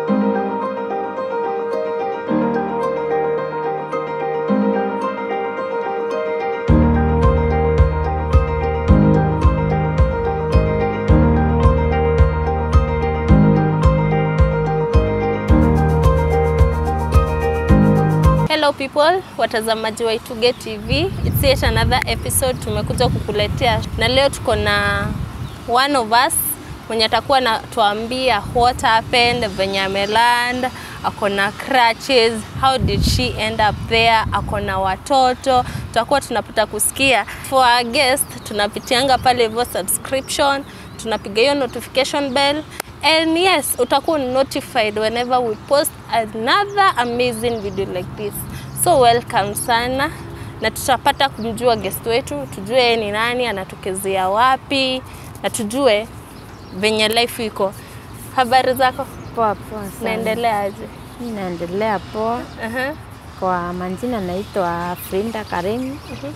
Hello people, watazamaji wa Ituge TV. It's yet another episode tumekuja kukuletea, na leo tuko na one of us mwenye atakuwa natuambia what happened, venye ameland, ako na crutches, how did she end up there, ako na watoto, tutakuwa tunapata kusikia. For our guest tunapitianga pale hivyo subscription, tunapiga hiyo notification bell and yes utakuwa notified whenever we post another amazing video like this so welcome sana na tutapata kumjua guest wetu tujue yeye ni nani anatokezea wapi na tujue venye life iko habari zako Poa poa sana. naendelea aje Mimi naendelea poa. Aha, Kwa majina naitwa Frinda Karimu. mhm.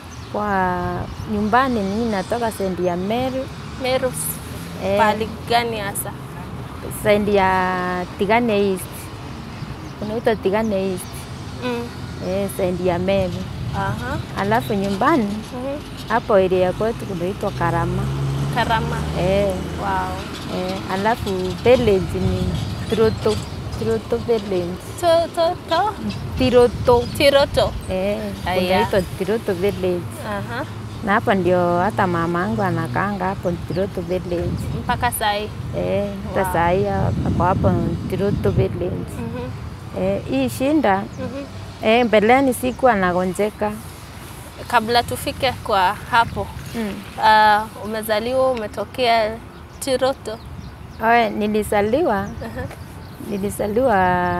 Kwa nyumbani mimi natoka sendi ya Meru, Meru Eh. pahali gani hasa sendi ya Tigane East. Unaitwa Tigane East. mm. Eh, sendi ya Meru. Aha. Alafu nyumbani mhm. hapo area kwetu kunaitwa Karama. Karama Eh, wow. eh, alafu village ni Tiroto. Tiroto village. to, to, to. Tiroto. Tiroto Eh, Aya. kunaitwa Tiroto village. Aha. na hapo ndio hata mama yangu anakaanga hapo Tiroto village. mpaka sahi Eh, hata Wow. saa hii ako hapo Tiroto village. Mhm, Eh, hii shinda mhm. eh, mbeleni sikuwa nagonjeka. kabla tufike kwa hapo Mm. uh, umezaliwa umetokea Tiroto Oe, nilisaliwa Aha. nilisaliwa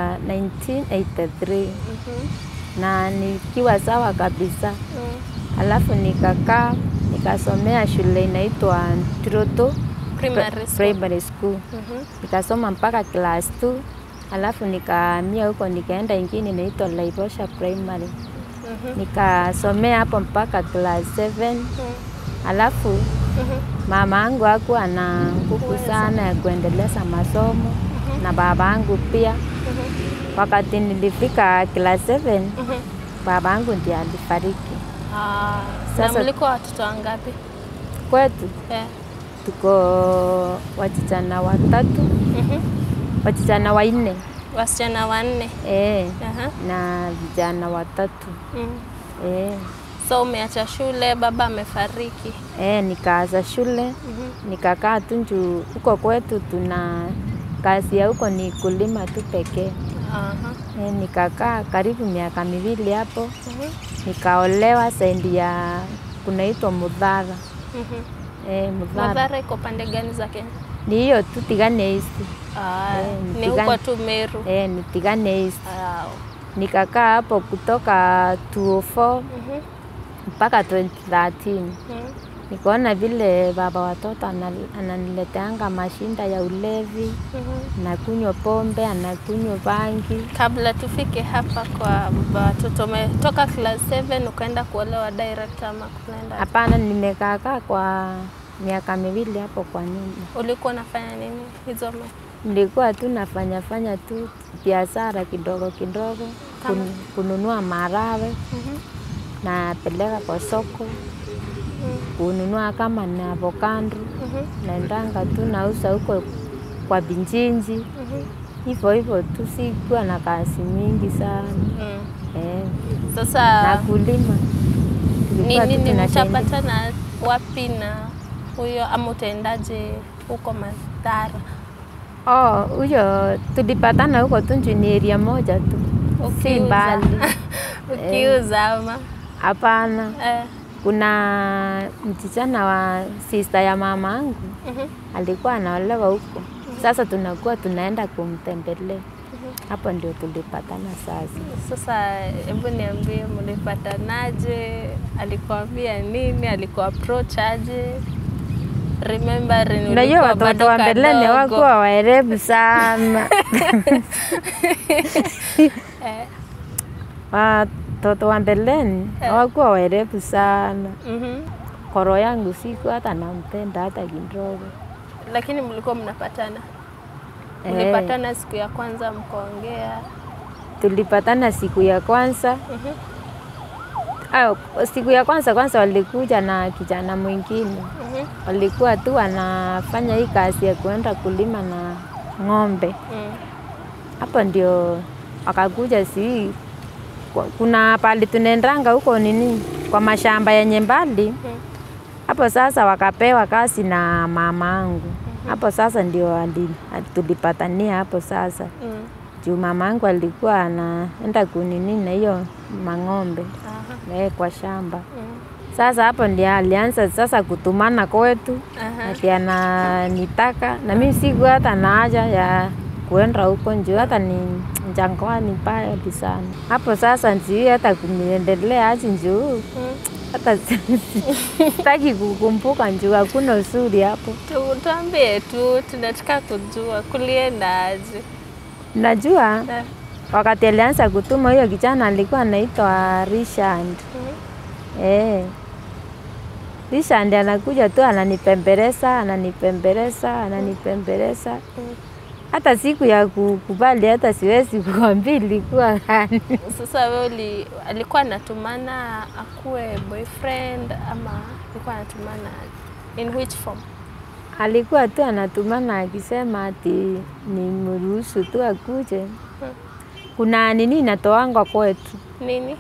1983 Mhm, na nikiwa sawa kabisa, mm. alafu nikakaa nikasomea shule inaitwa Tiroto Primary school. primary school Mhm, nikasoma mpaka class 2 alafu nikahamia huko nikaenda ingine inaitwa Laibosha primary mhm, nikasomea hapo mpaka class 7 mm. alafu Mhm, mama yangu hakuwa na nguvu sana ya kuendeleza masomo na baba yangu pia mhm, wakati nilifika class 7 mhm. baba yangu ndiye alifariki Ah, na Sasa- mlikuwa watoto wangapi kwetu Eh, tuko wasichana watatu mhm. wasichana wanne wasichana wanne eh, Aha, na vijana watatu mm. eh. so umeacha shule baba amefariki Eh, nikaanza shule Mhm, nikakaa tu juu huko kwetu tuna kazi ya huko ni kulima tu pekee. aha, Eh, nikakaa karibu miaka miwili hapo, mhm, nikaolewa sendi ya kunaitwa Mudhara. mhm. Eh, Mudhara Madhara iko pande gani za Kenya? ni hiyo tu Tigane East. Ah, Eh, ni Mtigani. huko tu Meru. Eh, ni Tigane East. Ah, Nikakaa hapo kutoka 2004 mhm, mpaka 2013. mhm. Nikaona vile baba watoto anal- ananileteanga mashinda ya ulevi Mhm. anakunywa pombe, anakunywa bangi. Kabla tufike hapa kwa baba watoto, umetoka class 7 ukaenda kuolewa direct ama kunaenda? Hapana, nimekaakaa kwa miaka miwili hapo kwa nyumba. Ulikuwa unafanya nini hizo ma Nilikuwa tu nafanya fanya tu biashara kidogo kidogo, Kama? kun, kununua marawe Mhm, napeleka kwa soko, mhm, kununua kama na avocado, mhm, naendanga tu nauza huko kwa Binjinji, mhm, hivyo hivyo tu, sikuwa na kazi mingi sana mhm. eh, na Sasa kulima ni Tulikuwa tu nini tunasaidia. mtapatana wapi na huyo ama utaendaje huko Madhara? Oh, huyo tulipatana huko tu juu ni area moja tu, si Ukiuza. mbali. Ukiuza ama Hapana, eh, kuna msichana wa sister ya mama yangu mhm, alikuwa anaolewa huko. Sasa tunakuwa tunaenda kumtembelea hapo, ndio tulipatana sasa. Sasa hebu niambie, mlipatanaje? Alikuambia nini? Alikuwa approach aje? Remembering Unajua ulikuwa watoto bado wa mbeleni kadogo. hawakuwa waerevu sana. Eh, Watoto wa mbeleni hawakuwa waerevu sana. mhm. Koro yangu siku hata nampenda hata kidogo. Lakini mlikuwa mnapatana Eh. Mlipatana siku ya kwanza mkaongea? Tulipatana siku ya kwanza Mhm. Ayo, siku ya kwanza kwanza walikuja na kijana mwingine, Mhm. walikuwa tu wanafanya hii kazi ya kuenda kulima na ng'ombe. Mm. Hapo ndio wakakuja, si kwa- kuna pali tunaendanga huko nini, kwa mashamba yenye mbali Mm. hapo. Sasa wakapewa kazi na mama angu hapo. Sasa ndio ali- tulipatania hapo sasa Mm. juu mama angu alikuwa anaenda kunini na hiyo mang'ombe Aha. eh, kwa shamba. Mm. Sasa hapo ndio alianza sasa kutumana kwetu, Aha. ati ananitaka na mimi siku hata na haja ya kuenda huko njuu, hata ni Jangwani mbali sana hapo. Sasa njui hata kuniendelea aji njuu, Mm. hata sitaki kukumbuka njuu, hakuna uzuri hapo. Tu- Tuambie tu, tunataka kujua kulienda aje? Najua Eh. wakati alianza kutuma huyo kijana alikuwa anaitwa Richard. Mhm. Eh. Richard anakuja tu ananipembeleza, ananipembeleza, ananipembeleza. Mm. Hata siku ya kukubali hata siwezi kuambia ilikuwa gani. Sasa wewe uli, alikuwa anatumana akuwe boyfriend ama alikuwa anatumana in which form? Alikuwa tu anatumana akisema ati nimruhusu tu akuje. Kuna nini inatoangwa kwetu, Nini?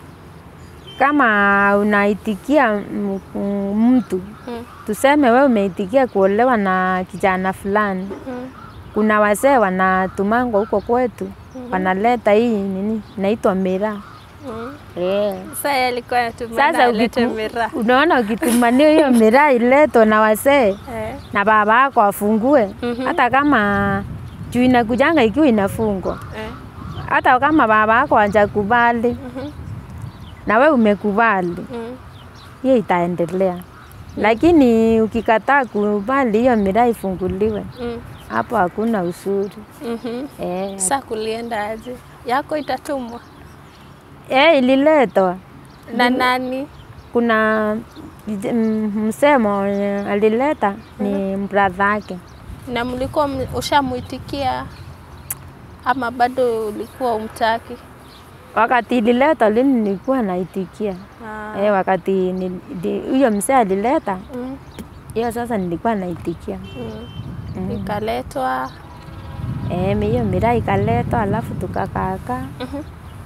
kama unaitikia m- m- mtu Mm. tuseme wewe umeitikia kuolewa na kijana fulani, Mm. kuna wazee wanatumangwa huko kwetu, wanaleta hii nini inaitwa miraa Mm. yeah. Sasa yeye alikuwa anatumana Sasa alete ukitu- miraa. unaona ukitumania hiyo miraa iletwe na wazee Eh. na baba yako afungue, Mhm. hata kama juu inakujanga ikiwa inafungwa, Eh. hata kama baba yako hajakubali Mhm. na we umekubali, Mm. hiyo itaendelea. Lakini ukikataa kubali hiyo miraa ifunguliwe, Mm. hapo hakuna uzuri Mhm. eh. Sasa kulienda aje? Yako itatumwa Eh, ililetwa na nani? kuna vij- m- msemo eh, alileta ni brother yake. Na mlikuwa m- ushamuitikia ama bado ulikuwa umtaki? Wakati ililetwa lini nilikuwa naitikia Ah. eh, wakati ni- di- huyo msee alileta Mm. hiyo, sasa nilikuwa naitikia Mm. Mm. Ikaletwa. eh, mi- hiyo miraa ikaletwa, alafu tukakaakaa. Mhm.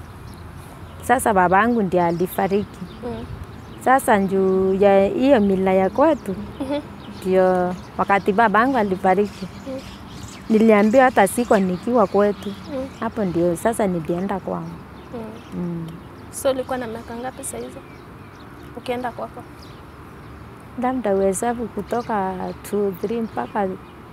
Sasa babangu ndiye alifariki. Mm. Sasa njuu ya hiyo mila ya kwetu Mhm. ndio wakati babangu alifariki Mm. niliambiwa hata siko nikiwa kwetu Mm. hapo, ndio sasa nilienda kwangu. Mm. Mm. So ulikuwa na miaka ngapi saa hizo ukienda kwako? labda uhesabu kutoka 2 mpaka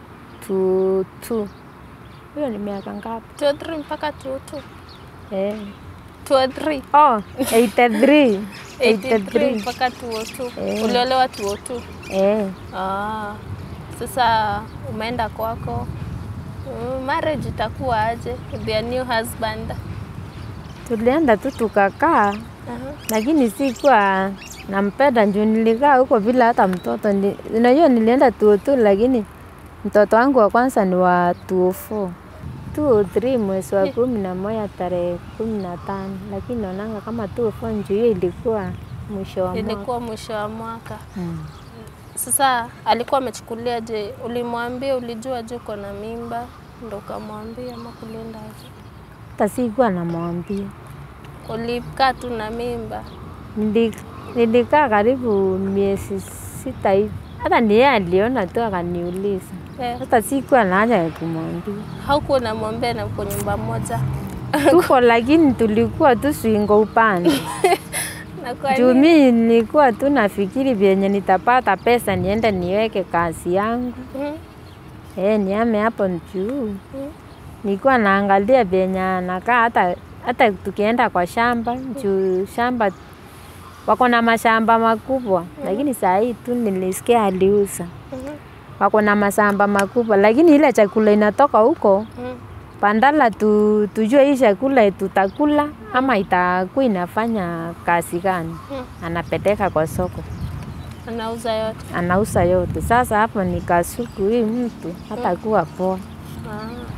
2 hiyo ni miaka ngapi? 2 or 3 mpaka 2 2 Eh. 2 or 3 Oh, 83. 83 83. mpaka 202 Eh. uliolewa 202 Eh. ah. Sasa umeenda kwako Mm, marriage itakuwa aje with your new husband Tulienda tu tukakaa, Aha. lakini sikuwa nampenda juu nilikaa huko bila hata mtoto. Ni- Unajua nilienda 202 lakini mtoto wangu wa kwanza ni wa 204. 203 mwezi wa kumi na moja tarehe kumi na tano, lakini naonanga kama 204 njuu hiyo ilikuwa mwisho wa mwaka. ilikuwa mwisho wa mwaka Mm. Sasa alikuwa amechukulia je? Ulimwambia, ulijua je uko na mimba ndo ukamwambia ama kulienda aje? Hata sikuwa namwambia. Ulikaa tu na mimba? Nili- Nilikaa karibu miezi sita hivi, hata ni yeye aliona tu akaniuliza, Eh, hata sikuwa na haja ya kumwambia. haukuwa unamwambia na uko nyumba moja? Tuko lakini tulikuwa tu swingo upande Na kwa juu nini? mi nilikuwa tu nafikiri vyenye nitapata pesa niende niweke kazi yangu Mhm, eh, niame hapo juu. mhm, Nilikuwa naangalia vyenye anakaa, hata hata tukienda kwa shamba juu shamba wako na mashamba makubwa, lakini saa hii tu nilisikia aliuza mhm, wako na mashamba makubwa, lakini ile chakula inatoka huko mhm. pandala tu, tujue hii chakula tutakula ama itakuwa inafanya kazi gani. Mhm. Anapeleka kwa soko, Anauza yote. anauza yote. Sasa hapo nikasuku hii mtu hatakuwa poa. Ah.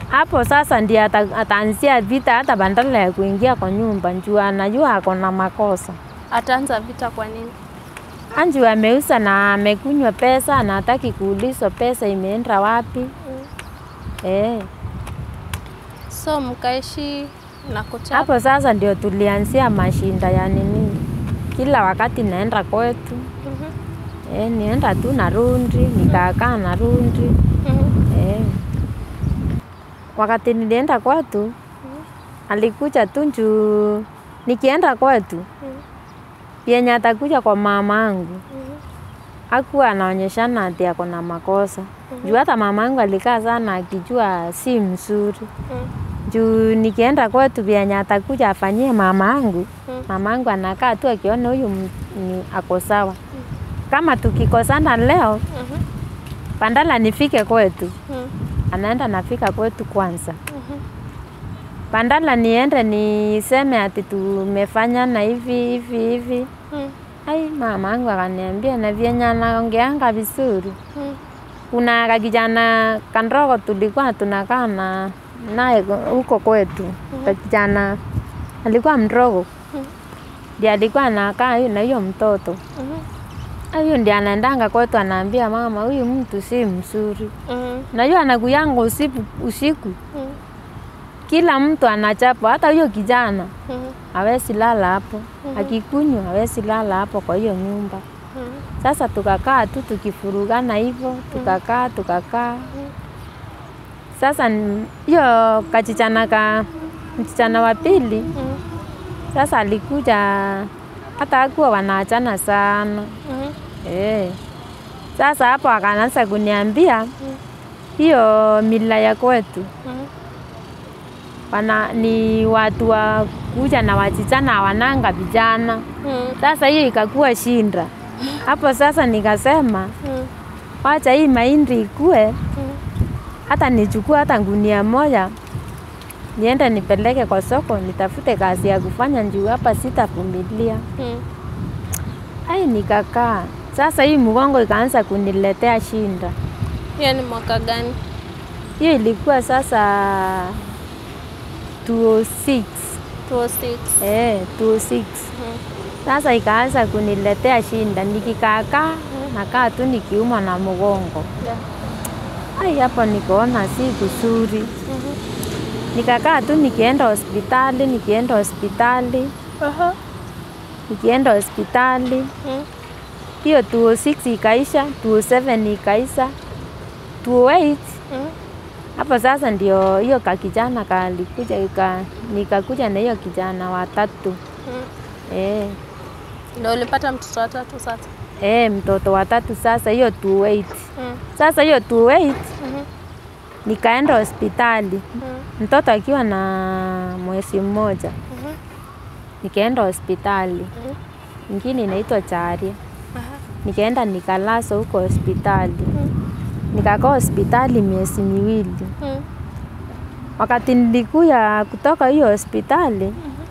Hapo sasa ndiye ata, ataanzia vita hata bandala ya kuingia kwa nyumba, njuu anajua ako na makosa. Ataanza vita kwa nini? Anju ameuza na amekunywa pesa na hataki kuulizwa pesa imeenda wapi. Eh, So mkaishi na kuchapa. hapo sasa ndio tulianzia mashinda ya nini, kila wakati naenda kwetu Mhm. eh, nienda tu narundi nikakaa narundi Mhm. eh. Wakati nilienda kwetu alikuja tu njuu nikienda kwetu yenye atakuja kwa mama angu Mhm. hakuwa anaonyeshana ati ako na makosa juu hata mama angu alikaa sana akijua si mzuri Mhm. juu nikienda kwetu vyenye atakuja afanyie mama angu Mm. mama angu anakaa tu akiona huyu m- ni ako sawa kama tukikosana leo Mhm. pandala nifike kwetu Mhm. anaenda nafika kwetu kwanza Mhm. pandala niende niseme ati tumefanya na hivi hivi hivi Mhm. ai mama angu akaniambia na vyenye anaongeanga vizuri Mhm. kuna kakijana kandogo tulikuwa tunakaa na naye huko kwetu kakijana alikuwa mdogo Mhm. ndiye alikuwa anakaa yu- na hiyo mtoto Mhm. huyo ndiye anaendanga kwetu anaambia mama huyu mtu si mzuri Mhm. na hiyo anakuyanga usiku, usiku Mhm. kila mtu anachapa hata huyo kijana Mhm. hawezi lala hapo Mhm. akikunywa hawezi lala hapo kwa hiyo nyumba Mhm. sasa tukakaa tu tukifurugana hivyo tukakaa tukakaa sasa n- hiyo kachichana ka msichana wa pili Mhm. sasa alikuja hata akuwa wanaachana sana Mhm. eh. Sasa hapo akaanza kuniambia hiyo mila ya kwetu Mhm. wana, ni watu wa kuja na wachichana hawananga vijana. Mhm. Sasa hiyo ikakuwa shinda hapo. Sasa nikasema Mhm. wacha hii mahindi ikue, Mhm. hata nichukue hata gunia moja niende nipeleke kwa soko nitafute kazi ya kufanya juu hapa sitavumilia. Mhm. Ai, nikakaa sasa, hii mgongo ikaanza kuniletea shinda. Hiyo ni mwaka gani? Hiyo ilikuwa sasa 206 206. eh, 206 Mhm. Sasa ikaanza kuniletea shinda, nikikaakaa nakaa tu nikiumwa na mgongo. Yeah. Ai, hapo nikaona si kuzuri, Mhm. nikakaa tu nikienda hospitali, nikienda hospitali, Aha. nikienda hospitali. Mhm. Hiyo 206 ikaisha, 207 ikaisha, 208 Mhm. hapo sasa ndio hiyo kakijana kalikuja ika, nikakuja na hiyo kijana watatu Mhm. eh, Ndio ulipata mtoto wa tatu sasa? eh, mtoto watatu sasa, hiyo 208 Mhm. sasa hiyo 208 Mhm. nikaenda hospitali Mhm. mtoto akiwa na mwezi mmoja, Mhm. nikaenda hospitali Mhm. ingine inaitwa Charia, Aha. nikaenda nikalazwa huko hospitali, Mhm. nikakaa hospitali miezi miwili. Mhm. Wakati nilikuya kutoka hiyo hospitali,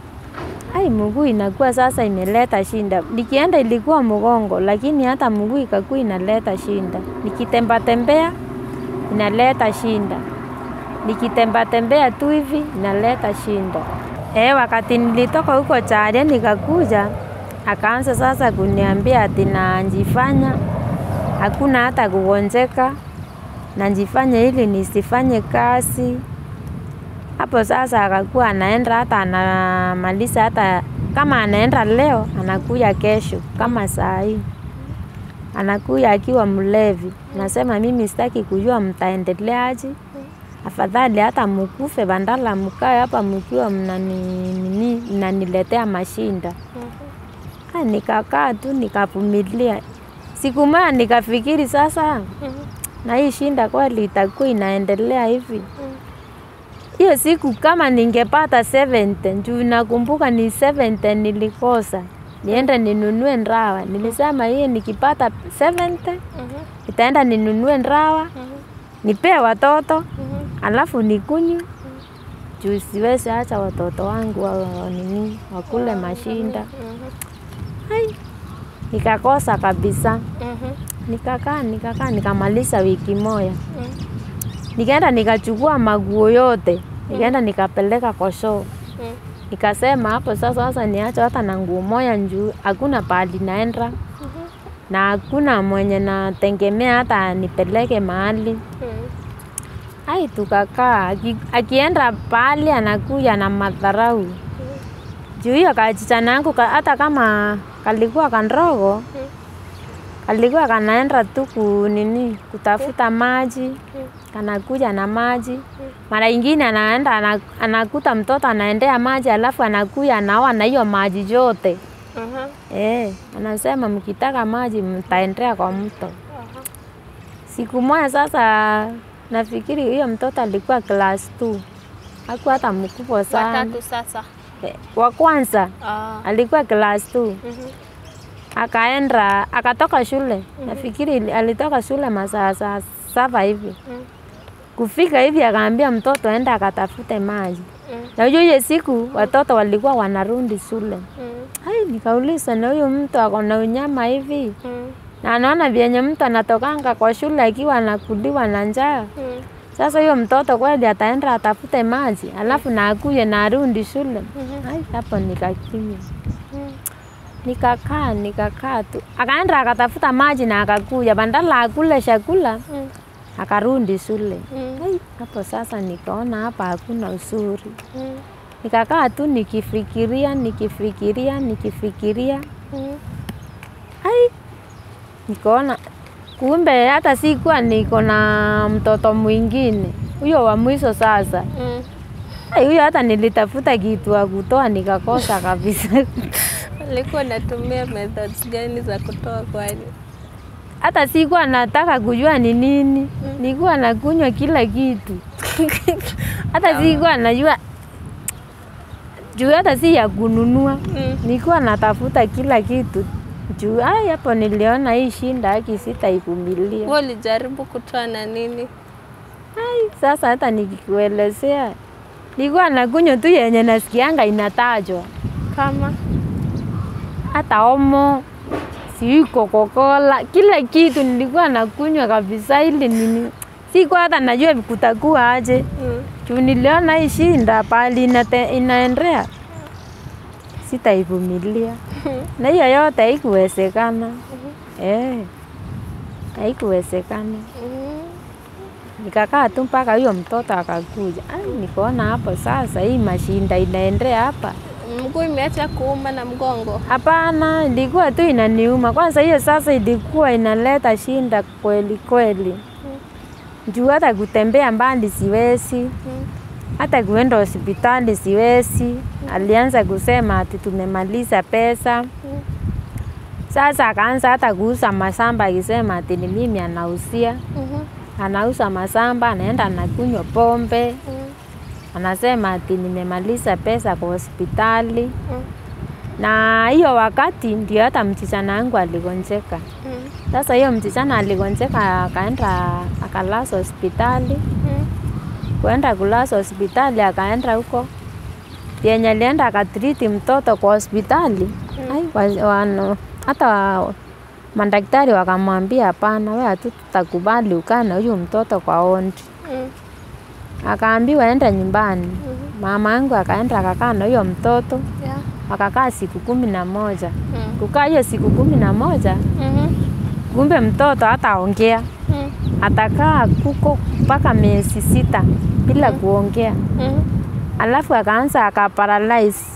ai, mguu inakuwa sasa imeleta shinda. Nikienda ilikuwa mgongo, lakini hata mguu ikakuwa inaleta shinda. Nikitemba tembea inaleta shinda, nikitemba tembea tu hivi inaleta shinda. Eh, wakati nilitoka huko Charia nikakuja, akaanza sasa kuniambia ati najifanya hakuna hata kugonjeka, najifanya ili nisifanye kazi hapo sasa akakuwa anaenda hata anamaliza hata kama anaenda leo anakuja kesho kama saa hii anakuja akiwa mlevi nasema mimi sitaki kujua mtaendeleaje afadhali hata mkufe bandala mkae hapa mkiwa mnani- nini- mnaniletea mashinda Mhm. Ah, nikakaa tu nikavumilia siku moja nikafikiri sasa Mhm. na hii shinda kweli itakuwa inaendelea hivi Mhm. hiyo siku kama ningepata 70 juu nakumbuka ni 70 nilikosa niende ninunue ndawa. Nilisema hiyo nikipata 70 Mhm. nitaenda ninunue ndawa Mhm. nipee watoto Mhm. alafu nikunywe juu siwezi acha watoto wangu wa, wa, nini wakule mashinda. Mhm. Ai, nikakosa kabisa, Mhm. nikakaa nikakaa nikamaliza wiki moja. Mhm. Nikaenda nikachukua maguo yote, nikaenda nikapeleka kwa show. Mm. Nikasema hapo sasa, sasa niache hata na nguo moja njuu, hakuna pahali naenda na hakuna mwenye nategemea hata nipeleke mahali. Mm. Ai, tukakaa aki, akienda pahali anakuja na madharau juu hiyo kachichana yangu ka, hata kama kalikuwa kandogo kalikuwa kanaenda tu ku nini kutafuta maji kanakuja na maji mara ingine anaenda ana- anakuta mtoto anaendea maji alafu anakuja anaoa na hiyo maji yote Aha. eh, anasema mkitaka maji mtaendea kwa mto. Siku moja sasa, nafikiri hiyo mtoto alikuwa class 2 hakuwa hata mkubwa sana Watatu sasa. eh, wa kwanza Ah. alikuwa class 2 Mhm. akaenda akatoka shule nafikiri ili- alitoka shule masaa saa saba hivi Mm. kufika hivi akaambia mtoto enda akatafute maji Mm. na hiyo hiyo siku watoto walikuwa wanarudi shule Mm. Ai, nikauliza na huyu mtu ako na unyama hivi Mm. na anaona vyenye mtu anatokanga kwa shule akiwa anakuliwa na njaa. Mm. Sasa huyo mtoto kweli ataenda atafute maji alafu na akuje na arundi shule. Ai, hapo nikakimya, Mm. nikakaa nikakaa tu, akaenda akatafuta maji na akakuja, bandala akule chakula Mm. akarundi shule. Mm. Ai, hapo sasa nikaona hapa hakuna uzuri, Mm. nikakaa tu nikifikiria nikifikiria nikifikiria Mm. Ai, nikaona kumbe hata sikuwa niko na mtoto mwingine huyo wa mwisho sasa. Mm. Ai, huyo hata nilitafuta kitu wa kutoa nikakosa kabisa. Alikuwa natumia methods gani za kutoa kwani? hata sikuwa nataka kujua ni nini, nilikuwa nakunywa kila kitu hata sikuwa najua juu hata si ya kununua, Mm. nilikuwa natafuta kila kitu juu. Ai, hapo niliona hii shinda haki sitaivumilia. Wewe ulijaribu kutoa na nini? Ai, sasa hata nikikuelezea, nilikuwa nakunywa tu yenye nasikianga inatajwa, Kama hata omo sijui Coca-Cola, kila kitu nilikuwa nakunywa kabisa, ili nini, sikuwa hata najua kutakuwa aje mm. juu niliona hii shinda pali inate, inaendea sitaivumilia, na hiyo yote haikuwezekana eh, haikuwezekana. Mm. Nikakaa tu mpaka huyo mtoto akakuja. Ai, nikaona hapo sasa hii mashinda inaendea hapa. Mguu imeacha kuuma na mgongo. Hapana, ilikuwa tu inaniuma. Kwanza hiyo sasa ilikuwa inaleta shinda kweli kweli, juu hata kutembea mbali siwezi, Mm. hata kuenda hospitali siwezi. Alianza kusema ati tumemaliza pesa. Sasa akaanza hata kuuza masamba akisema ati ni mimi anausia, Mhm. anauza masamba, anaenda anakunywa pombe. Mm. anasema ati nimemaliza pesa kwa hospitali, Mm. na hiyo wakati ndio hata msichana wangu aligonjeka. Mm. Sasa hiyo msichana aligonjeka, akaenda akalazwa hospitali. Mm. Kuenda kulazwa hospitali, akaenda huko yenye alienda akatriti mtoto kwa hospitali ai, wa- wano- hata wa- madaktari wakamwambia hapana, wewe hatu tutakubali ukaa na huyu mtoto kwa ondi. Mm. Akaambiwa enda nyumbani. Mama yangu akaenda akakaa na huyo mtoto Yeah. wakakaa siku kumi na moja. Mm. Kukaa hiyo siku kumi na moja, Mhm. kumbe mtoto hataongea, Mm. atakaa kuko mpaka miezi sita bila kuongea, Mhm. alafu akaanza akaparalyze.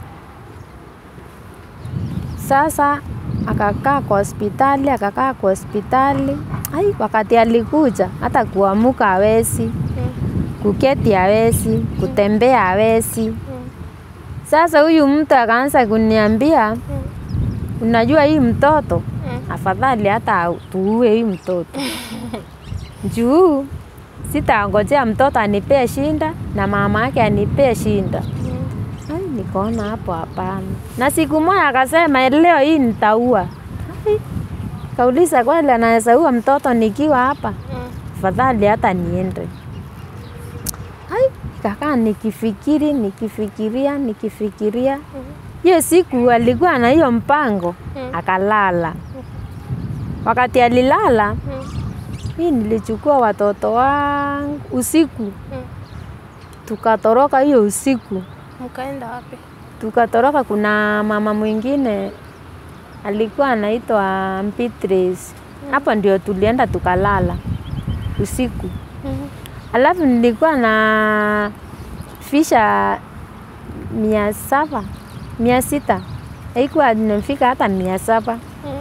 Sasa akakaa kwa hospitali, akakaa kwa hospitali. Ai, wakati alikuja hata kuamuka hawezi, Mm. kuketi hawezi, kutembea hawezi. Mm. Sasa huyu mtu akaanza kuniambia, Mm. unajua hii mtoto Mm. afadhali hata tuue hii mtoto juu sitangojea mtoto anipee shinda na mama yake anipee shinda. Mm. Ai, nikaona hapo hapana. Na siku moja akasema leo hii nitaua. Ai, Kauliza kweli anaweza ua mtoto nikiwa hapa? Mm. Afadhali hata niende. Ai, nikakaa nikifikiri nikifikiria nikifikiria. Hiyo siku alikuwa na hiyo mpango Mm. akalala. Wakati alilala Mm. Hii nilichukua watoto wangu usiku, Mm. tukatoroka hiyo usiku, Mkaenda wapi? tukatoroka. Kuna mama mwingine alikuwa anaitwa Beatrice, hapo ndio tulienda tukalala usiku. Mhm. Alafu nilikuwa na fisha mia saba mia sita haikuwa nimefika hata mia saba Mm.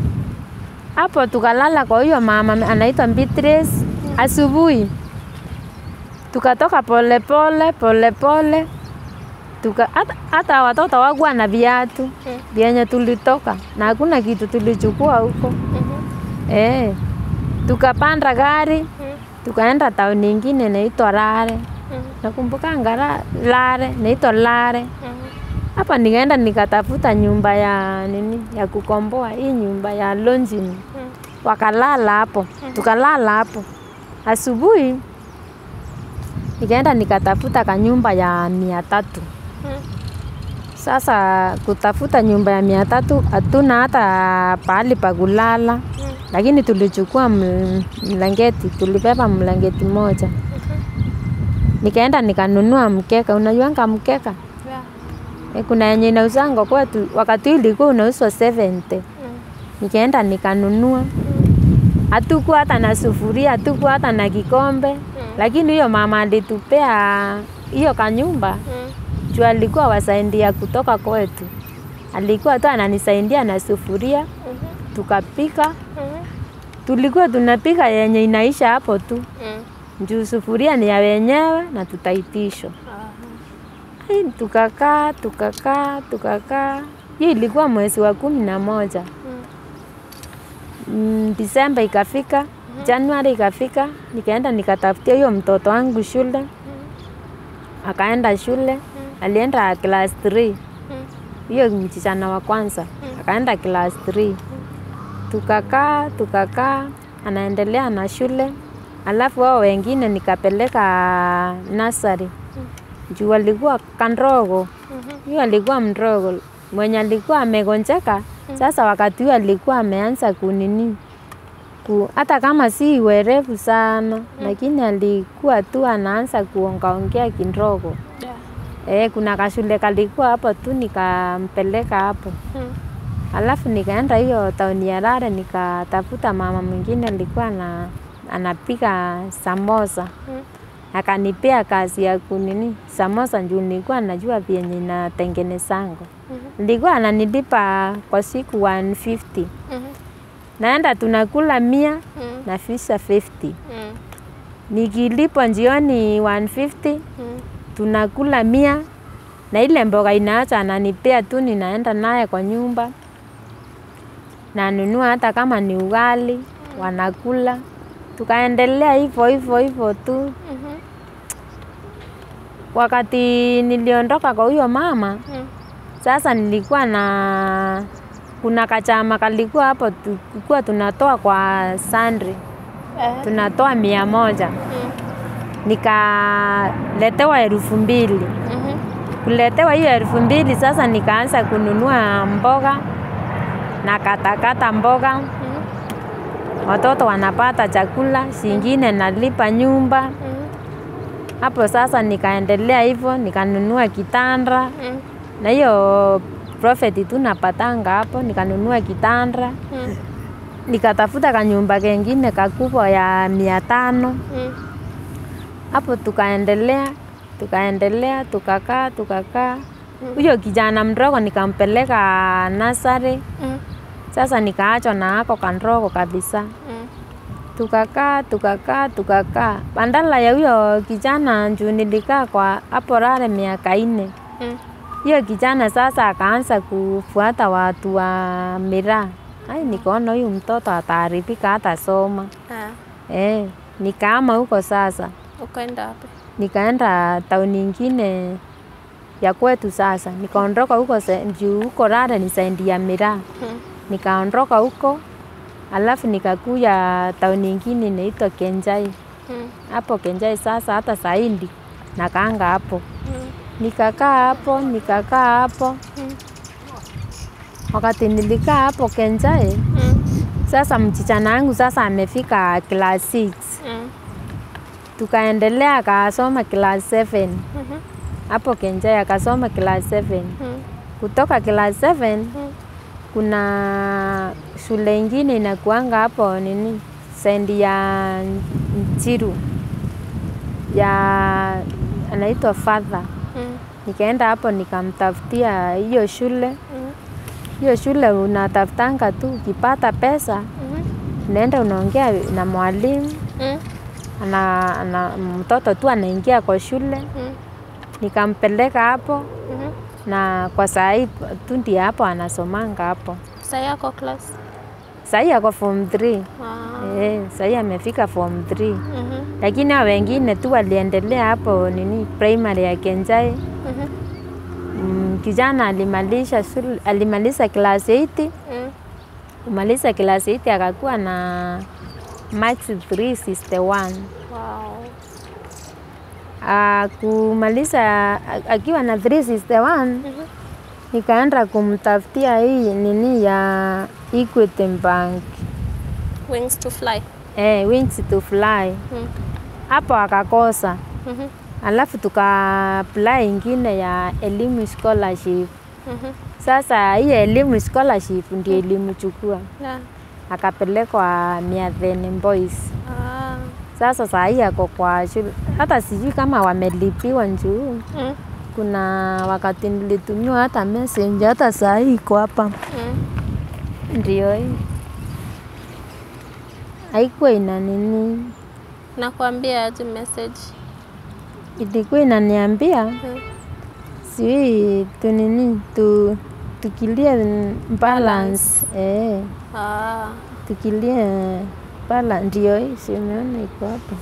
hapo tukalala kwa huyo mama anaitwa Beatrice. Asubuhi tukatoka polepole polepole, tuka hata, hata watoto wakuwa na viatu Mm. vyenye tulitoka na hakuna kitu tulichukua huko Mhm. eh. Tukapanda gari Mm. tukaenda tauni ingine inaitwa Lare, Mhm. nakumbukanga Ra- Lare, inaitwa Lare. Mhm. Hapa nikaenda nikatafuta nyumba ya nini ya kukomboa hii nyumba ya lodging Mm. wakalala hapo, tukalala hapo. Asubuhi nikaenda nikatafuta kanyumba ya mia tatu. Mm. Sasa kutafuta nyumba ya mia tatu hatuna hata pahali pa kulala, Mm. lakini tulichukua ml- mlangeti, tulibeba mlangeti moja. Nikaenda nikanunua mkeka, unajuanga mkeka Yeah. e, kuna yenye inauzanga kwetu, wakati huu ilikuwa unauzwa 70 Mm. nikaenda nikanunua hatukuwa hata na sufuria, hatukuwa hata na kikombe lakini huyo mama alitupea hiyo kanyumba Mm. juu alikuwa wasaidia kutoka kwetu, alikuwa tu ananisaidia na sufuria, Mhm. tukapika. Mhm. Tulikuwa tunapika yenye inaisha hapo tu, Mm. juu sufuria ni ya wenyewe na tutaitishwa. Aha. Ai, Tukakaa tukakaa tukakaa, hiyo ilikuwa mwezi wa kumi na moja. Mm. Mm, Disemba ikafika, Januari ikafika, nikaenda nikatafutia hiyo mtoto wangu shule, akaenda shule, alienda class 3 Mm. hiyo msichana wa kwanza akaenda class 3 tukakaa tukakaa, anaendelea na shule, alafu wao wengine nikapeleka nasari juu alikuwa kandogo, Mhm. huyo alikuwa mdogo mwenye alikuwa amegonjeka. Sasa wakati huo alikuwa ameanza kunini ku, hata kama si werevu sana lakini alikuwa tu anaanza kuongaongea kidogo. Yeah. Eh, kuna kashule kalikuwa hapo tu nikampeleka hapo. Mm. Alafu nikaenda hiyo tauni ya Lare nikatafuta mama mwingine alikuwa na anapika samosa. Mm. Akanipea kazi ya kunini samosa juu nilikuwa najua vyenye inatengenezango. Mhm. Nilikuwa ananilipa kwa siku 150. Mhm. Naenda tunakula mia Mm. na fisha 50. Mm. Nikilipwa jioni 150 Mm. tunakula mia na ile mboga inaacha ananipea tu, ninaenda naye kwa nyumba nanunua hata kama ni ugali wanakula, tukaendelea hivyo hivyo hivyo tu. Mhm. Wakati niliondoka kwa huyo mama, Mm. sasa nilikuwa na kuna kachama kalikuwa hapo, tulikuwa tunatoa kwa sandri, Eh. tunatoa mia moja, Mm. nikaletewa elfu mbili Mhm. kuletewa hiyo elfu mbili sasa nikaanza kununua mboga na katakata mboga, Mhm. watoto wanapata chakula, singine nalipa nyumba. Mhm. Hapo sasa nikaendelea hivyo, nikanunua kitanda Mm. na hiyo profit tu napatanga hapo, nikanunua kitanda, Mm. nikatafuta kanyumba kengine kakubwa ya mia tano. Mm. Hapo tukaendelea tukaendelea, tukakaa tukakaa. Huyo kijana mdogo nikampeleka nasari, Mm. sasa nikaachwa na ako kandogo kabisa. Mm. Tukakaa tukakaa tukakaa, bandala ya huyo kijana juu nilikaa kwa hapo Lare miaka ine. Mm. Hiyo kijana sasa akaanza kufuata watu wa miraa. Ai, nikaona huyu mtoto ataharibika hata soma. Ah. Eh, nikaama huko sasa. Ukaenda wapi? nikaenda tauni ingine ya kwetu sasa, nikaondoka huko se- juu huko Lare ni saindi ya miraa, Mm. nikaondoka huko alafu nikakuya tauni ingine inaitwa Kenjai. Mm. Hapo Kenjai sasa hata saindi nakaanga hapo, Mm. nikakaa hapo nikakaa hapo. Mm. Wakati nilikaa hapo Kenjai, Mm. Sasa mchichana wangu sasa amefika class 6 Mm. tukaendelea akasoma class 7 Mhm. hapo Kenjai akasoma class 7 Mm. kutoka class 7 Mm. kuna shule ingine inakuanga hapo nini sendi ya Nchiru ya anaitwa Father. Mm. Nikaenda hapo nikamtafutia hiyo shule. Mm. Hiyo shule unatafutanga tu, ukipata pesa Mhm. unaenda unaongea na mwalimu Mm. ana, ana, mtoto tu anaingia kwa shule. Mm. Nikampeleka hapo Mhm. na kwa saa hii tu ndiye hapo anasomanga hapo. Saa yako class? Sahii ako form 3. Ah. Eh, sahii amefika form 3. Mhm. Lakini hao wengine tu waliendelea hapo nini primary ya Kenjai. Mhm. Mm, kijana alimalisha shule, alimaliza class 8. Mm. Kumaliza class 8 akakuwa na max 361. Wow. Ah, kumaliza a- akiwa na 361 Mhm. nikaenda kumtafutia hii nini ya Equity Bank. Wings to fly. Eh, wings to fly. Mm. Hapo akakosa. Mhm. Alafu tuka apply ingine ya elimu scholarship. Mhm. Sasa hii elimu scholarship ndio ilimchukua Yeah. akapelekwa Miatheni Boys. Ah. Sasa saa hii ako kwa shule, hata sijui kama wamelipiwa njuu. Mm. Kuna wakati nilitumiwa hata message, hata saa hii iko hapa, Mm. ndio hii haikuwa ina nini, Nakwambia aje message. ilikuwa inaniambia Mm. sijui tu nini tu tukilie balance eh, Ah. tukilie balance, ndio hii, si umeona iko hapa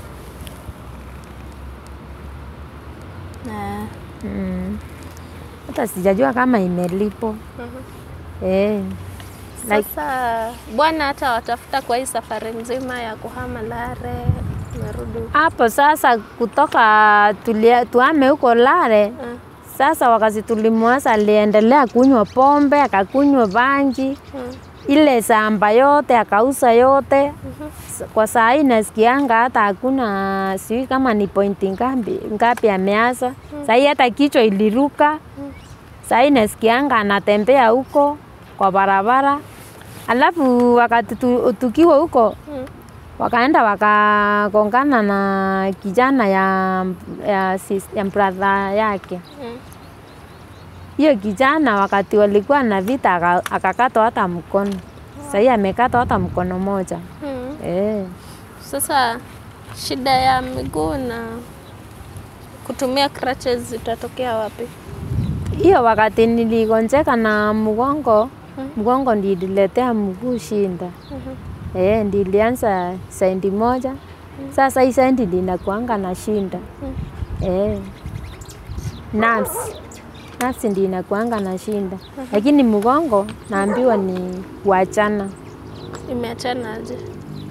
Eh. mm. Hata sijajua kama imelipo Mhm. eh. Like- Sasa bwana hata watafuta kwa hii safari mzima ya kuhama Lare, merudi huko. hapo sasa kutoka tulia, tuame huko Lare Mm. sasa, wakati tulimwasa aliendelea kunywa pombe, akakunywa bangi, Mm. ile samba yote akauza yote. Mhm. S- Kwa saa hii nasikianga hata hakuna, sijui kama ni pointi ngapi ngapi ameaza. Saa hii hata kichwa iliruka. Saa hii nasikianga anatembea huko kwa barabara, alafu wakati tu, tukiwa huko Mm. wakaenda wakagongana na kijana ya, ya, sis- ya brother yake. Mm. Hiyo kijana wakati walikuwa na vita aka- akakatwa hata mkono. Sahii amekatwa hata mkono moja. Mm. Eh. Sasa shida ya miguu na kutumia crutches zitatokea wapi? Hiyo wakati niligonjeka na mgongo, Mm. mgongo ndililetea mguu shinda. Mhm. Eh, ndilianza sendi moja. Sasa hii sendi ndinakuanga na shinda. Mm. Eh. Nerves. Nerves ndi inakuanga na shinda. Lakini mgongo naambiwa ni kuachana. Imeachana aje?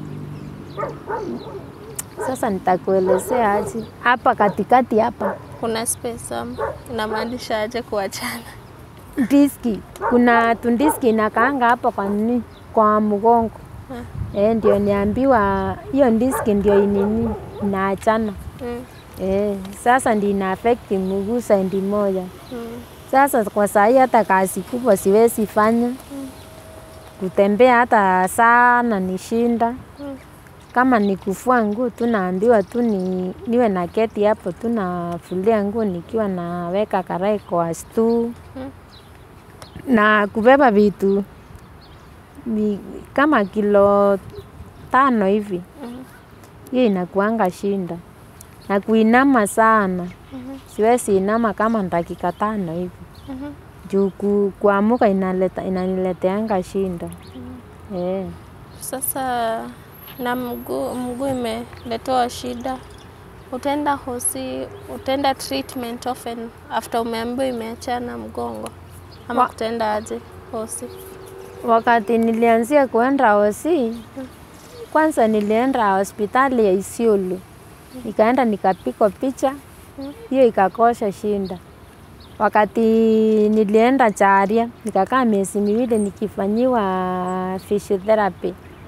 Sasa nitakuelezea aje. Hapa katikati hapa Kuna space ama inamaanisha aje kuachana? diski, kuna tundiski inakaanga hapo kwa nini, kwa mgongo Mm. eh, ndio niambiwa hiyo diski ndio inini inaachana Mm. eh, sasa ndio ina affect mguu saindi moja. Mm. Sasa kwa saa hii hata kazi kubwa siwezi fanya, kutembea hata sana ni shinda. Mm. Kama ni kufua nguo tu naambiwa tu ni, niwe na keti hapo tu nafulia nguo nikiwa naweka karai kwa stoo Mm. na kubeba vitu ni kama kilo tano hivi, Mhm. hiyo inakuanga shinda, na kuinama sana Mhm. siwezi inama kama dakika tano hivi Mhm. juu ku, kuamuka inaleta, inanileteanga shinda eh. Sasa na mguu mguu imeletewa shida, utaenda hosi, utaenda treatment often after umeambiwa imeachana mgongo, ama Wa- kutaenda aje hosi? Wakati nilianzia kuenda hosi, kwanza nilienda hospitali ya Isiolo, nikaenda nikapigwa picha, hiyo ikakosha shinda. Wakati nilienda Charia, nikakaa miezi miwili nikifanyiwa physiotherapy,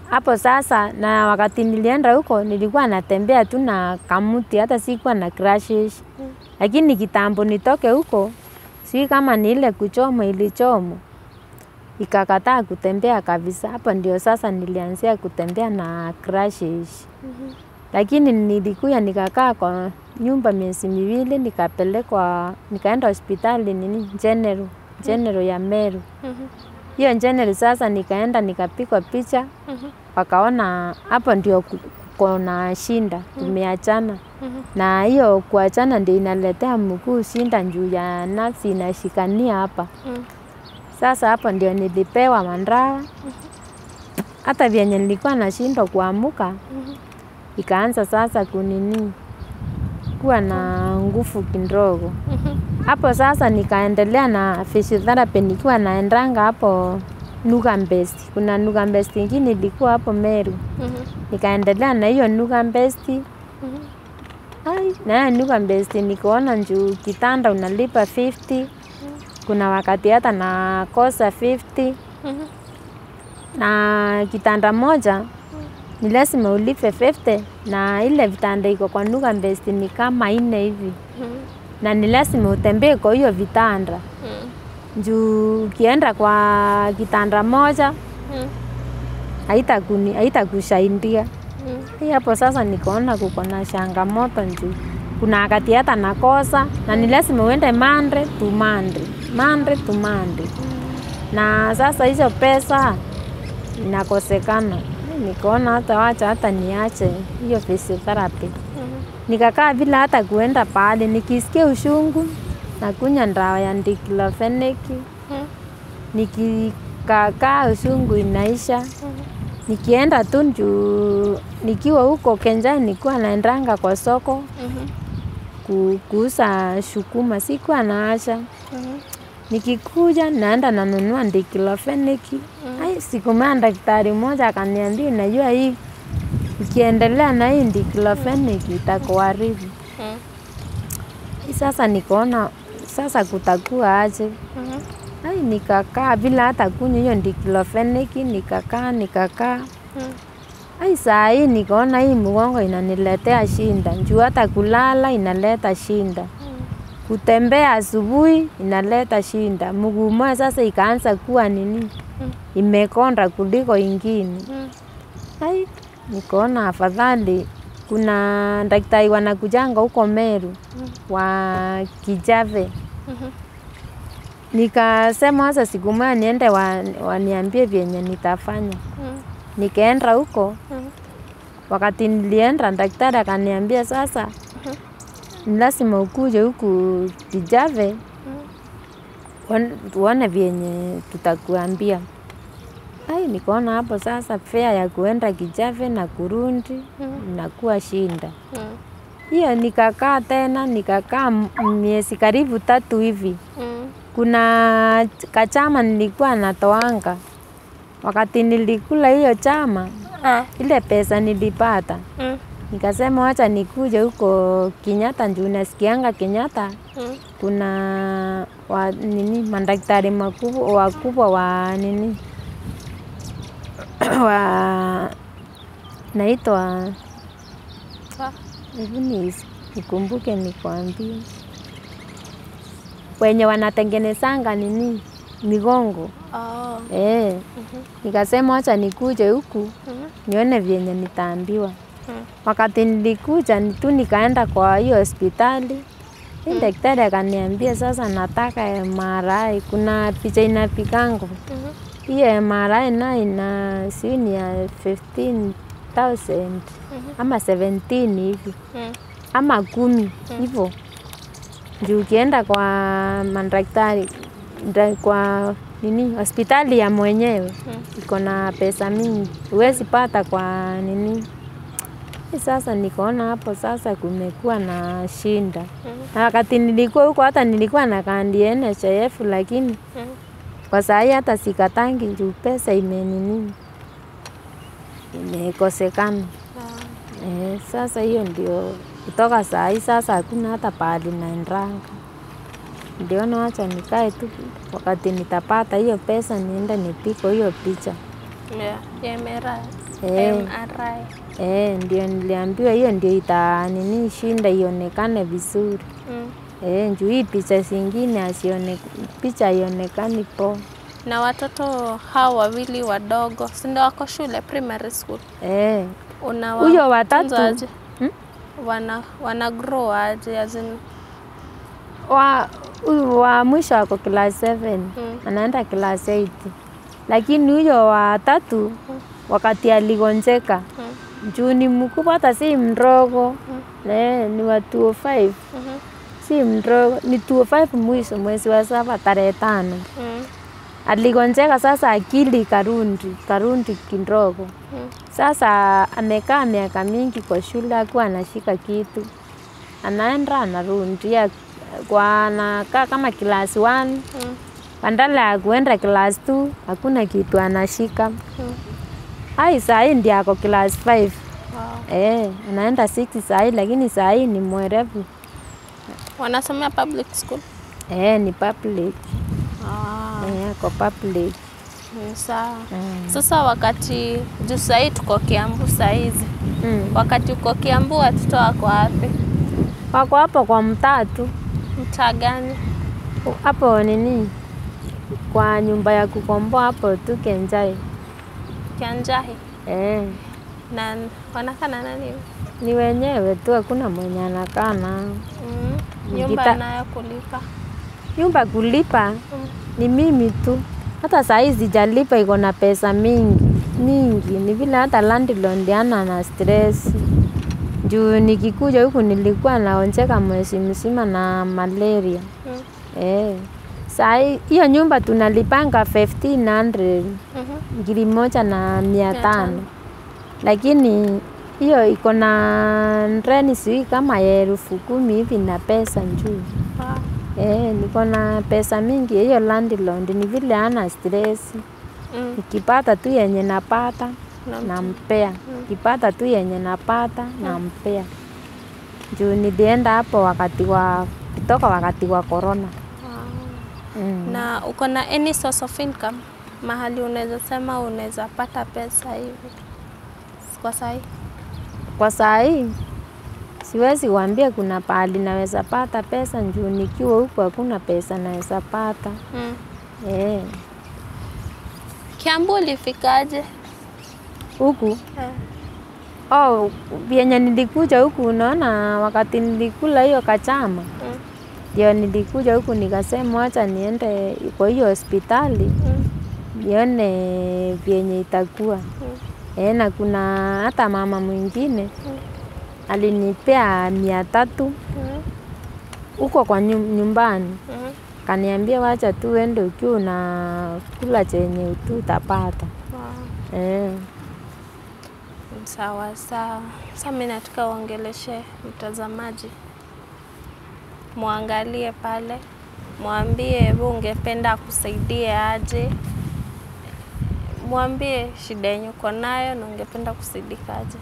hapo sasa, na wakati nilienda huko nilikuwa natembea tu na kamuti, hata sikuwa na crashes. Lakini kitambo nitoke huko, sijui kama ni ile kuchomwa ilichomwa ikakataa kutembea kabisa. Hapo ndio sasa nilianzia kutembea na crashes. Lakini nilikuya nikakaa kwa nyumba miezi miwili, nikapelekwa nikaenda hospitali nini General, General ya Meru. Hiyo General sasa nikaenda nikapigwa picha, wakaona hapo ndio ku- kuko na shinda, tumeachana na hiyo kuachana ndio inaletea mguu shinda juu ya nafsi inashikania hapa. Sasa hapo ndio nilipewa mandawa, hata vyenye nilikuwa nashindwa kuamuka, ikaanza sasa kunini kuwa na nguvu kidogo. Hapo sasa nikaendelea na physiotherapy nikiwa naendanga hapo Nugambest. Kuna Nugambest ingine ilikuwa hapo Meru, nikaendelea na hiyo Nugambest. Ai, na hiyo Nugambest nikaona juu kitanda unalipa 50 kuna wakati hata nakosa 50 na kitanda moja ni lazima ulipe 50 na ile vitanda iko kwa Nugambest ni kama nne hivi na ni lazima utembee kwa hiyo vitanda juu ukienda kwa kitanda moja haitakuni- haitakusaidia Hii hapo sasa nikaona kuko na changamoto juu kuna wakati hata nakosa na ni lazima uende Monday to Monday, Monday to Monday. Na sasa hizo pesa inakosekana, nikaona hata wacha hata niache hiyo physiotherapy. Nikakaa bila hata kuenda pale, nikisikia ushungu nakunywa ndawa ya diclofenac, nikikakaa ushungu inaisha nikienda tu juu nikiwa huko Kenjani nilikuwa naendanga kwa soko ku- kuuza shukuma, sikuwa naasha. Nikikuja naenda nanunua diclofenac. Ai, siku moja daktari mmoja akaniambia, unajua hii ukiendelea na hii diclofenac itakuharibu. Hii Sasa nikaona sasa kutakuwa aje? Ai, nikakaa bila hata kunywa hiyo diclofenac, nikakaa nikakaa Ai, saa hii nikaona hii mgongo inaniletea shinda, juu hata kulala inaleta shinda, kutembea asubuhi inaleta shinda, mguu moja sasa ikaanza kuwa nini, imekonda kuliko ingine. Ai, nikaona afadhali kuna daktari wanakujanga huko Meru wa Kijave. Nikasema sasa siku moja niende wa, waniambie vyenye nitafanya. Nikaenda huko, wakati nilienda daktari akaniambia sasa ni lazima ukuje huku Kijave uone- tuone vyenye tutakuambia. Ai, nikaona hapo sasa fare ya kuenda Kijave na kurudi inakuwa shinda. Hiyo nikakaa tena, nikakaa m- miezi karibu tatu hivi. Kuna ch- kachama nilikuwa natoanga, wakati nilikula hiyo chama, ile pesa nilipata nikasema wacha nikuje huko Kenyatta, juu nasikianga Kenyatta kuna wa, nini madaktari makubwa wakubwa wa nini wa naitwa hebu ni- nikumbuke nikwambie, wenye wanatengenezanga nini migongo eh. Nikasema wacha nikuje huku nione vyenye nitaambiwa. Wakati nilikuja ni tu nikaenda kwa hiyo hospitali hii daktari akaniambia sasa nataka MRI. Kuna picha inapikango hiyo MRI nayo ina sijui ni ya 15,000 ama 17 hivi ama kumi hivyo juu ukienda kwa madaktari nda- kwa nini hospitali ya mwenyewe iko na pesa mingi, huwezi pata kwa nini. Hii Sasa nikaona hapo sasa kumekuwa na shinda, na wakati nilikuwa huko hata nilikuwa na kandi NHIF, lakini kwa saa hii hata sikatangi juu pesa imenini imekosekana. Eh, sasa hiyo ndio kutoka saa hii sasa hakuna hata pahali naendanga. Ndiona wacha nikae tu, wakati nitapata hiyo pesa niende nipiko hiyo picha. Yeah, ya MRI. Eh. MRI. Eh, ndio niliambiwa hiyo ndio ita nini shinda ionekane vizuri. Mm. Eh, juu hii picha zingine asione picha ionekani poa. Na watoto hao wawili wadogo, si ndio wako shule primary school? Eh, Unawa- Huyo watatu. tunza aje? Hmm? Wana wana grow aje as in wa huyu wa mwisho ako class 7 Mm. anaenda class 8 lakini huyo wa tatu wakati aligonjeka mm. juu ni mkubwa hata si mdogo eh, ni wa 205 Mhm. si mdogo ni 205 mwisho mwezi wa saba tarehe tano Mm. aligonjeka sasa akili karundi karundi kidogo Mm. sasa amekaa miaka mingi kwa shule akuwa anashika kitu anaenda anarudia kwa anakaa kama class 1 Mm. badala ya kuenda class 2 hakuna kitu anashika Mm. ai sahii ndi ako class 5 Wow. eh, anaenda 6 sahii lakini sahii ni mwerevu Wanasomea public school. eh, ni public Ah, eh, ako public ni sawa. mm. Sasa wakati juu sahii tuko Kiambu sahizi, Mm. wakati uko Kiambu watoto wako wapi? wako hapo kwa mtaa tu Mtaa gani? hapo nini kwa nyumba ya kukomboa hapo tu Kenjai Kianjahi. eh, Na wanakaa na nani? ni wenyewe tu, hakuna mwenye anakaa nao. Mm. Nyumba Gita- nayo kulipa. Nyumba kulipa Mm. ni mimi tu, hata saa hii sijalipa, iko na pesa mingi mingi, ni vile hata landlord ana na stress juu nikikuja huku nilikuwa naonjeka mwezi mzima na malaria Mm. eh. Saa hii hiyo nyumba tunalipanga 1500 Mhm. ngiri moja na mia Mia tano tano. lakini hiyo iko na reni sijui kama ya elfu kumi hivi na pesa njuu Wow. eh, niko na pesa mingi. Hiyo landlord ni vile ana stress, Mm. nikipata tu yenye napata Na- nampea, nikipata tu yenye napata nampea. Juu nilienda hapo wakati wa kutoka wakati wa corona Wow. mm. Na uko na any source of income mahali unaweza sema unaweza pata pesa hivi kwa sahi? Kwa saa hii siwezi kuambia kuna pahali naweza pata pesa juu nikiwa huku hakuna pesa naweza pata Mm. eh. Kiambu ulifikaje? Huku Eh. oh, vyenye nilikuja huku, unaona, wakati nilikula hiyo kachama Mm. ndio nilikuja huku nikasema wacha niende kwa hiyo hospitali Mm. nione vyenye itakuwa Mm. eh, na kuna hata mama mwingine Mm. alinipea mia tatu Mm. huko kwa nyum- nyumbani Mm. kaniambia wacha tu uende ukiwa unakula chenye tu utapata Wow. eh. Sawa sawa. Sasa mimi nataka uongeleshe mtazamaji, mwangalie pale, mwambie wewe ungependa akusaidie aje, mwambie shida yenye uko nayo na ungependa kusaidika aje.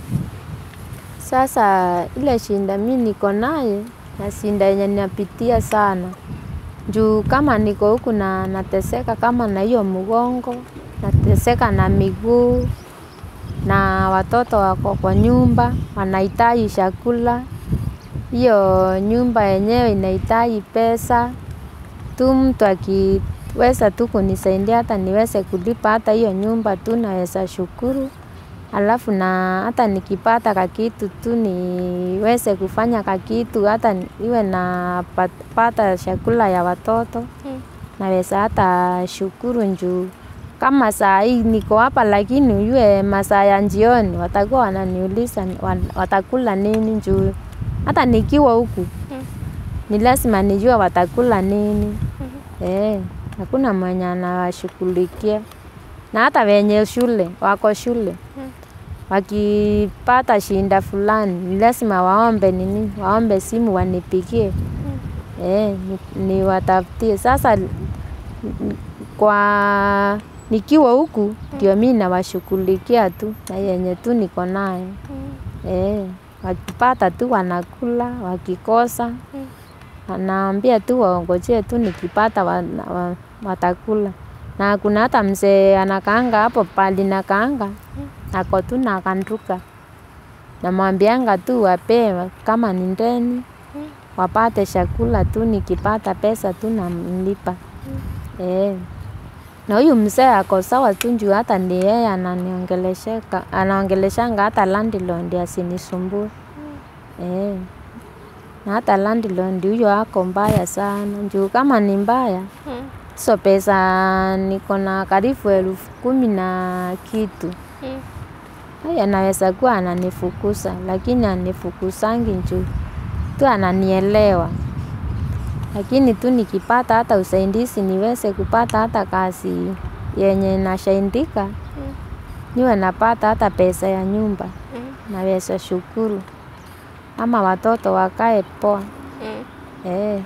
Sasa ile shinda mi niko naye na shinda yenye napitia sana juu kama niko huku na nateseka kama na hiyo mgongo, nateseka na miguu, na watoto wako kwa nyumba wanahitaji chakula. Hiyo nyumba yenyewe inahitaji pesa tu, mtu akiweza tu kunisaidia hata niweze kulipa hata hiyo nyumba tu naweza shukuru. Alafu na hata nikipata kakitu tu niweze kufanya kakitu hata ni- iwe na pat- pata chakula ya watoto Mm. naweza hata shukuru njuu kama saa hii niko hapa, lakini ujue masaa ya jioni watakuwa wananiuliza ni- wan- watakula nini njuu hata nikiwa huku Mm. ni lazima nijue watakula nini. Mhm. Eh, hakuna mwenye anawashughulikia na hata wenye shule wako shule Mm. wakipata shinda fulani ni lazima waombe nini, waombe simu wanipigie eh, ni- niwatafutie. Sasa n- n- kwa nikiwa huku ndio mi nawashughulikia tu na yenye tu niko nayo Mm. eh, wakipata tu wanakula, wakikosa Mm. anaambia tu waongojee tu nikipata wa, wa, watakula. Na kuna hata mzee anakaanga hapo pali nakaanga ako tu na kanduka, namwambianga tu wapee kama ni ndeni wapate chakula tu, nikipata pesa tu namlipa eh. Na huyu mzee ako sawa tu juu hata ndi yeye ananiongelesheka anaongeleshanga hata landlord asinisumbue eh. Na hata landlord huyo ako mbaya sana juu kama ni mbaya Mm. hizo pesa niko na karibu elfu kumi na kitu Mm. Haya, anaweza kuwa ananifukuza lakini anifukusangi juu tu ananielewa, lakini tu nikipata hata usaidizi niweze kupata hata kazi yenye nashaindika niwe napata hata pesa ya nyumba, Mm. naweza shukuru, ama watoto wakae poa Mm. eh.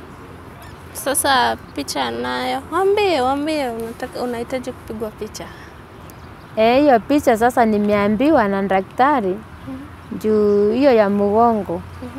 Sasa picha nayo, wambie wambie, unataka unahitaji kupigwa picha. Eh, hiyo picha sasa nimeambiwa na daktari juu hiyo ya mgongo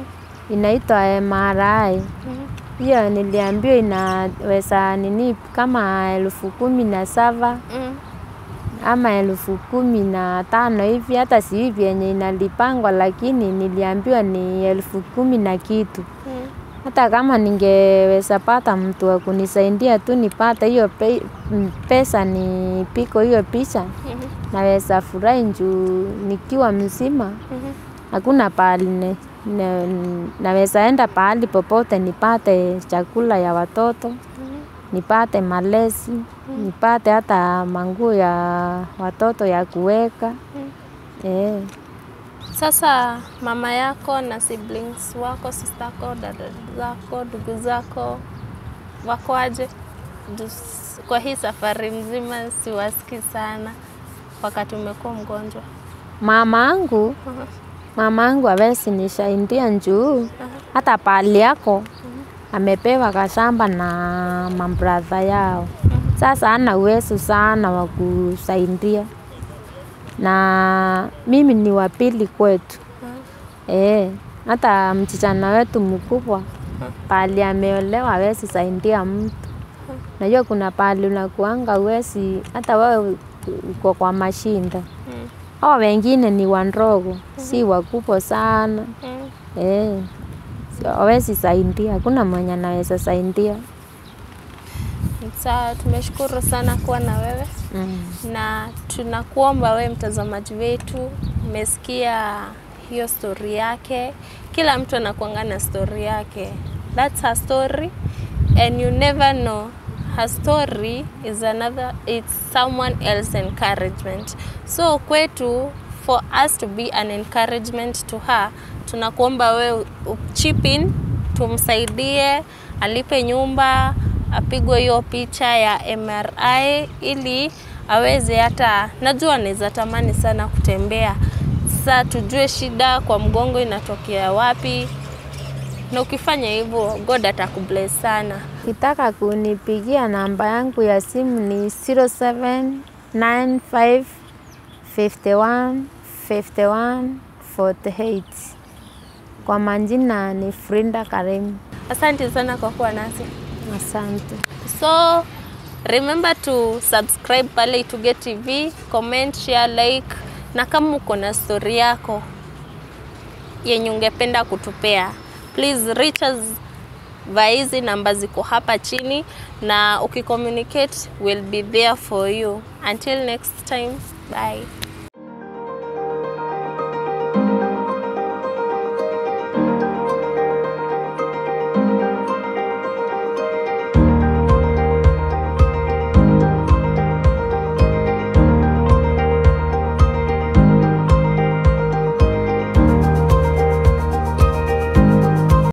inaitwa MRI. Hiyo niliambiwa inaweza nini kama elfu kumi na saba Mm. ama elfu kumi na tano hivi, hata si hivi yenye inalipangwa, lakini niliambiwa ni elfu kumi na kitu. Mm. Hata kama ningeweza pata mtu wa kunisaidia tu nipate hiyo pe, m- pesa nipiko hiyo picha, Mhm. naweza furahi juu nikiwa mzima Mhm. hakuna pahali ne, ne, naweza enda pahali popote nipate chakula ya watoto nipate malezi nipate hata manguo ya watoto ya kuweka eh. Sasa mama yako na siblings wako, sister yako, dada zako, ndugu zako wako aje? Jus- Kwa hii safari mzima siwasikii sana wakati umekuwa mgonjwa. Mama angu Mhm. mama angu awezi nisaidia njuu hata pahali yako amepewa kashamba na mabradha yao. Sasa ana uwezo sana wa kusaidia, na mimi ni wa pili kwetu eh. Hata mchichana wetu mkubwa pahali ameolewa hawezi saidia mtu. Najua kuna pahali unakuanga uwezi, hata wewe uko kwa mashinda. Mm. Hao wengine ni wandogo, si wakubwa sana Mm. eh. So, hawezi saidia, hakuna mwenye anaweza saidia Sawa, tumeshukuru sana kuwa na wewe mm. na tunakuomba wewe mtazamaji wetu, umesikia hiyo stori yake. Kila mtu anakuanga na stori yake, that's her story and you never know her story is another it's someone else encouragement. So kwetu for us to be an encouragement to her, tunakuomba wewe chip in, tumsaidie alipe nyumba apigwe hiyo picha ya MRI ili aweze hata, najua anaweza tamani sana kutembea. Sasa tujue shida kwa mgongo inatokea wapi, na ukifanya hivyo God atakubless sana. Kitaka kunipigia namba yangu ya simu ni 0795 51 51 48. Kwa majina ni Frinda Karimu. Asante sana kwa kuwa nasi. Asante. So remember to subscribe pale Ituge TV, comment, share, like na kama uko na story yako yenye ungependa kutupea, please reach us via hizi namba ziko hapa chini, na ukicommunicate we'll be there for you. Until next time, bye.